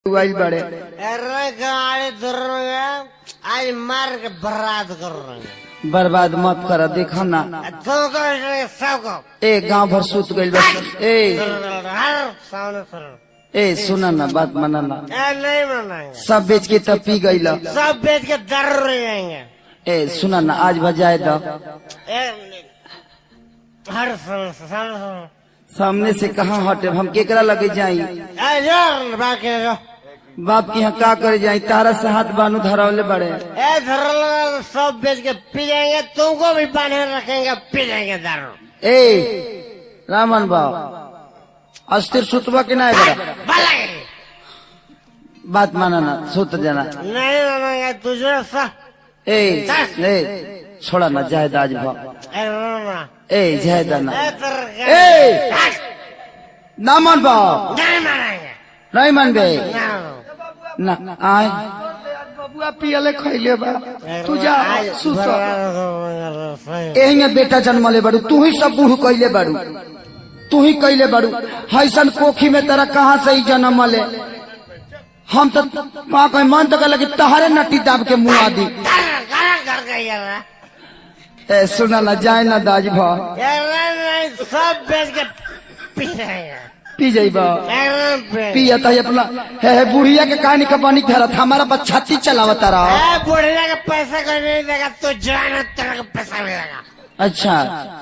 आइल बड़े अरे गाड़ी धर आज मार के बर्बाद कर रहे हैं बर्बाद मत कर देखो ना तू को सबको ए गांव भर सुत गइल बस ए हर सामने सर ए सुना ना बात माना ना ए नहीं मनाएंगे सब बेच के तब पी गइल सब बेच के दर रह जाएंगे ए सुना ना आज बजाए दो ए, हर सामने सामने सामने सामने से कहाँ हटे हम केकरा लगे जाई ए, यार बाकी जो बाप की यहाँ का करे जाई तारा से हाथ बानू धरावले बड़े ए धर लगा सब बेच के पी जाएंगे तुमको भी बांधे रखेंगे पी जाएंगे दारू ए रामन बाब अस्थिर सुतवा के ना बड़ा भले बात माना ना सुत जाना नहीं मानेंगे तुझे सा ए ए छोड़ा ना जायद आज भाव ए रोना ए जायद ना ए तेरे ए ना मन बाब नहीं मानेंगे नहीं मन बे ना ना आय बबुआ पियले खैले बा तू जा सुत एहिंगे बेटा जन्मले बाड़ू तू ही सब बूढ़ कैले बाड़ू तू ही कैले बाड़ू हैसन कोखी में तेरा कहाँ से ही जन्म ले हम तो वहाँ कहीं मन तो लगे तहरे नटी दाब के मुँह दी घर का यार ए सुना ना जाए ना दाज भा नहीं सब बेच के पी जाएंगे पी जाइबा एकदम पे पिया तो अपना हे हे बुढ़िया के कहानी का पानी खेरत हमारा बस छाती चलावता रहा ए बुढ़िया का पैसा कोई नहीं देगा तो जान है, तेरे को पैसा मिलेगा अच्छा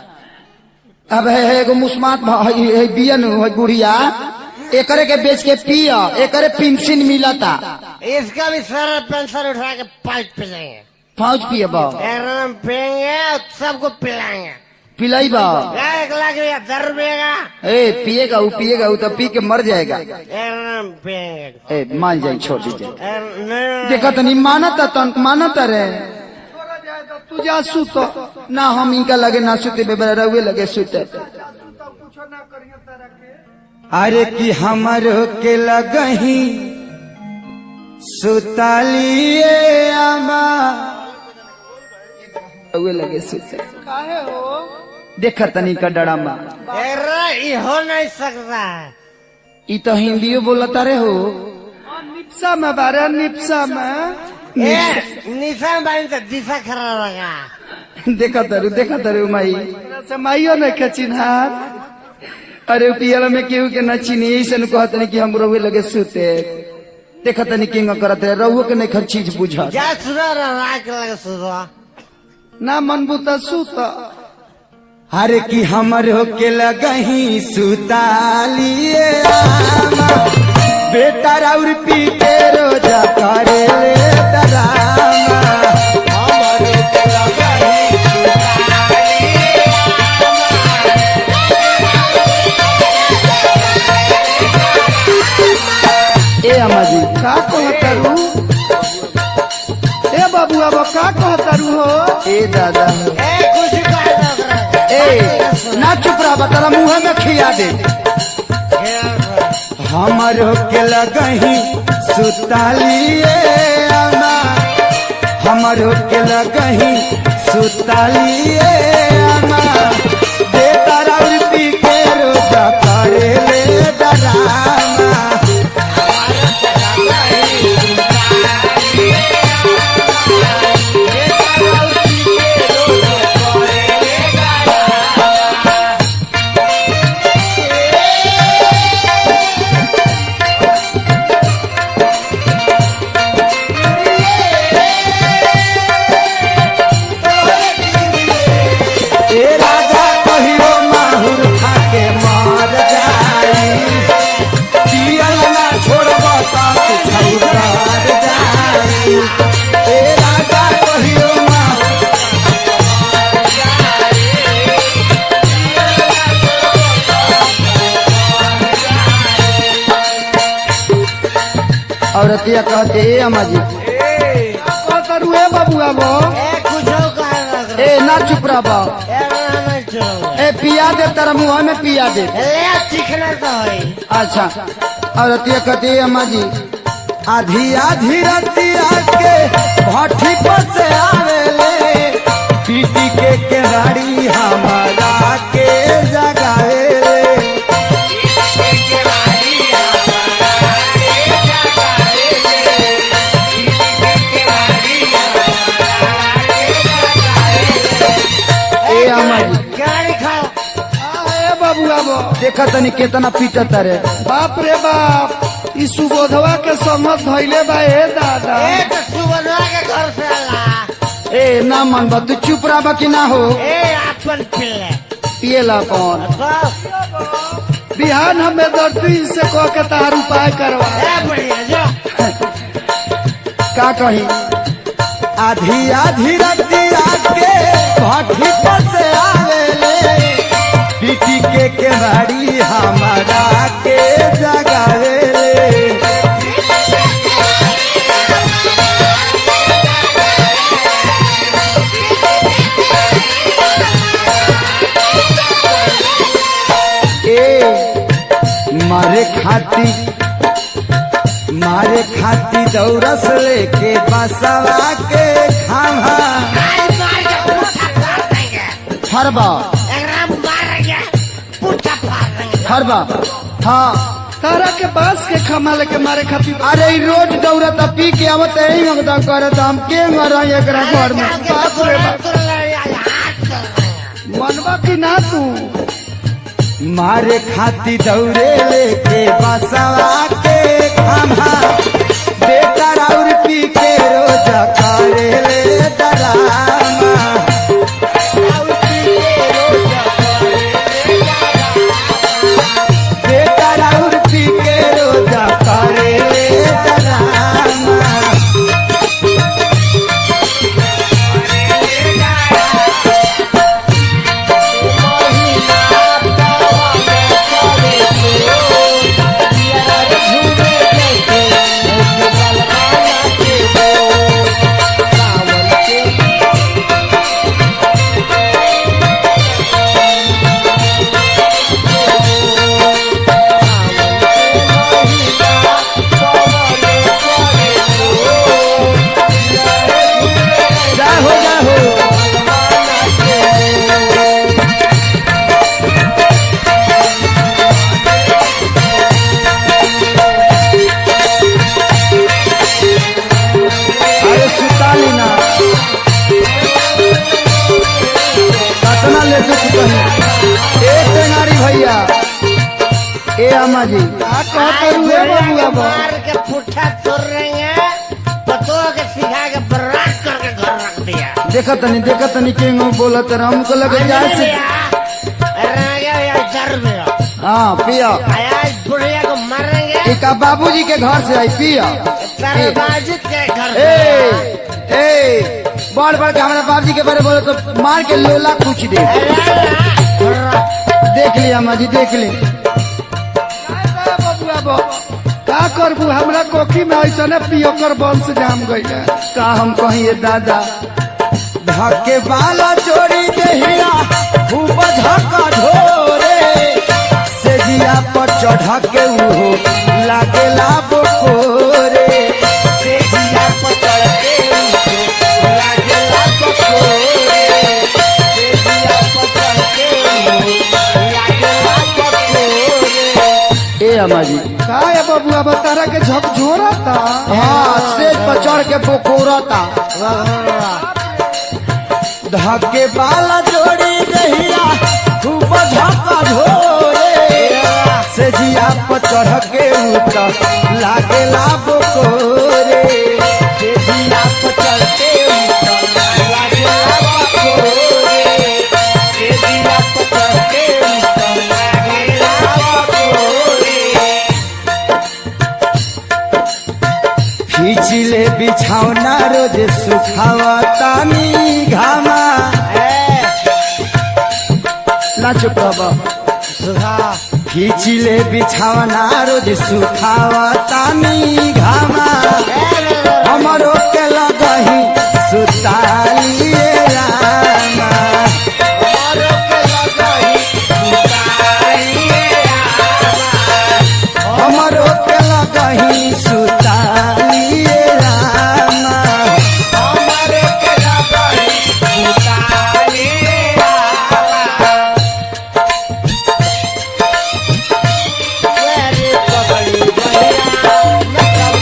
अब है है एगो मुस्मात भा- है है बियन है बुढ़िया एकरे के बेच के पिया एकरे पेंशन मिलता इसका भी सारा पेंशन उठा के पाइप पे जाएंगे फौज पिए बा एकदम पियेंगे और सबको पिलाएंगे पिलाई बा एक लाख रुपया दस रुपये का ए पिएगा वो पिएगा वो तो पी के मर जाएगा एकदम पियेंगे ए मान जाए छोड़ दीजिए ए, नहीं देखा तो नहीं मानता तन मानता रे तू जा सुत ना हम इनका लगे ना सुते बेबरा रहुए लगे सुते अरे कि हमारो के लगही सुतालिए आमा रहुए लगे सुते देखा तनी का डरामा अरे ये हो नहीं सकता है ई तो हिंदियो बोलता रे हो निप्सा में बारे निप्सा में ए, निशान बानी तो दिशा खराब लगा देखा तरु देखा तरु माई माइयो ने के चिन्हार अरे पियल में केहू के न चिनी ऐसे न कहत नहीं कि हम रहुए लगे सुते देखा तनी किंग करत है रहुओ के नहीं खर चीज बुझा जा सुधा राख लगे सुधा ना मन बुता सुत अरे कि हमर हो के लगही सुतालिए आमा बेटा राउर पी के रोजा करे ले डरामा हमर हो के लगही ए अम्मा जी का कहतरू ए बाबू अब का कहतरू हो ए दादा ए कुछ कर दो ओकरा। ए ना चुप रहा तारा मुंह में खिया दे हमरो के लगही सुतालिए अम्मा हमरो के लगही सुतालिए अम्मा दे तारा पी के रोजा करे ले डरामा ए राजा कहियो माहुर खाके मार जाई पियल ना छोड़ब त कुछ उतार जाई ए राजा कहियो माहुर औरतिया कहते ए अम्मा जी कहतरू ए बबुआ बो ए कुछ कर दो ओकरा। ए ना चुप रह बा ए ना नहीं छोड़ूंगा। ए पिया दे तेरा मुंह में पिया दे ले चिकना तो होई अच्छा औरतिया कहती है अम्मा जी आधी आधी रतिया के भट्ठी पर से आवेले पीटी के केवाड़ी हमारा के जगावे देखा तनी केतना पीटत रे बाप रे बाप ई सुबोधवा के समझ धैले बा ए दादा ए तो सुबनवा के घर से आला ए ना मन बा तू चुप रहा कि ना हो ए अपन पिल्ले पिएला कौन बस बिहान हमें दर्दी से कह के तार उपाय करवा ए बढ़िया जो का कही आधी आधी रतिया के भट्टी पर से आवेले पीटी के केवाड़ी हमारा के जगावेले ए मारे खाती मारे खाती दौरस लेके बसवा के खावा आज मार के पूछा फाड़ देंगे हरबा एकदम मारेंगे पूछा फाड़ देंगे हरबा हाँ तारा के बांस के खमा लेके मारे खातिर अरे ई रोज दौड़त पी के आवत यही मगदा करत हम के मरा एकरा घर में बाप रे बाप मनवा की ना तू मारे खाती दौड़े लेके बसवा के खावा बेटा राउर पी के रोज करे ले डरामा बेटा राउर पी के रोज करे ले डरामा जा हो जा हो अरे सुताली ना कतना ले दुख कही ए टेंगारी भैया ए अम्मा जी का कहते हुए बबुआ बा मार के पुट्ठा तोड़ रहेंगे पतों के सिखा के बर्बाद करके घर रख दिया देखा तनी देखा तनी के मुंह बोलत रहा हमको लगे जाए से हाँ पिया आज बुढ़िया को मारेंगे एक बाबूजी के घर से आई पिया तरबाजी के घर ए से ए बड़ बड़ के हमारा बाबूजी के बारे बोले तो मार के लोला कुछ दे देख लिया अम्मा जी देख ली बबुआ बा का करबू हमरा कोखी में ऐसने पियोकर बंश जाम गइल का हम कहिए दादा धके बाला चोरी देहिया खूब झका ढोरे से जिया पर चढ़ के उहो लागेला बोकोरे से जिया पर चढ़ के उहो लागेला बोकोरे से जिया पर चढ़ के उहो लागेला बोकोरे ए अम्मा जी का है बबुआ बा तारा के झकझोरा था हाँ सेज पर चढ़ के बोकोरता धके बाला जोड़ी दहिया खूब झका ढोरे से जिया पर चढ़ के उतर लागेला बोकोरे से जिया पर चढ़ के उतर लागेला बोकोरे से जिया पर चढ़ के उतर लागेला बोकोरे खींचले बिछौना रोज सुखावा तानी घामा ना चुप बाबा खींचले बिछौना रोज सुखावा तानी घामा हमरो के लगही सुतालिए रामा हमरो के लगही सुतालिए रामा हमरो के लगही सुतालिए रामा हमरो के लगही सुतालिए रामा पकड़ी गया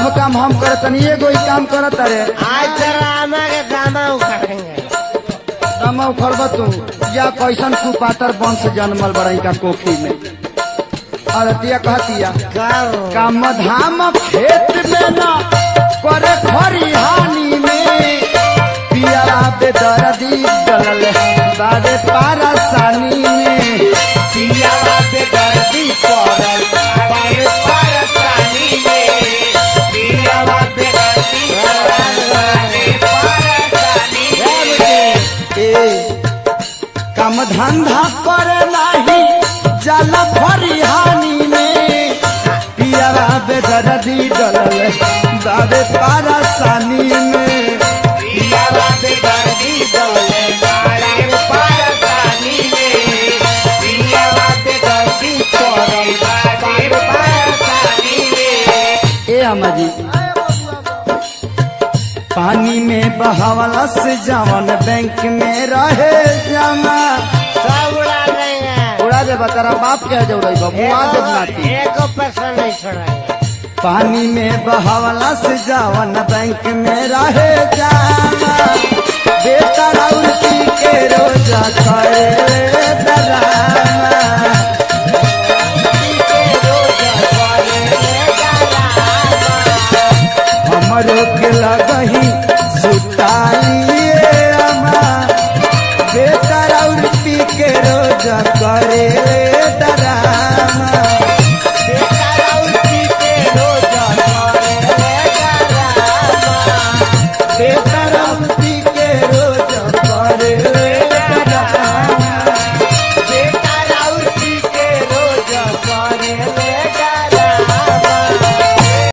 काम हम करे तनी एगो ही काम करत अरे आज तेरा आमा के दामा उखाड़ेंगे दमा उखड़ब तू या कैसन कुपातर वंश जन्मल बड़ई का कोखी में अरतिया कहतिया करो काम धाम खेत में न करे खरिहानी में पिया बेदर्दी डलल बारे पारसानी में पिया बेदर्दी पड़ल बारे पारसानी में पिया बेदर्दी पड़ल बारे पारसानी में ए काम धंधा करे नाही जल फरिहानी में पियावा बेदर्दी डलल बाबे पारसानी में पियावा बेदर्दी डलल बाबे पारसानी में पियावा बेदर्दी पड़ल बाबे पारसानी में ए अम्मा जी पानी में बहावला से जवन बैंक में रहे जमा सब उड़ा देंगे उड़ा दे बतारा बाप क्या जोड़े मुआ दे नाती एक पैसा नहीं छोड़ेंगे पानी में बहावला से जवन बैंक में रहे जमा बेटा राउती के रोजा करे डरामा हमरो के लगही सुताइए अमा बेटा और पी के रोज करे डरामा बेटा और पी के रोज करे डरामा बेटा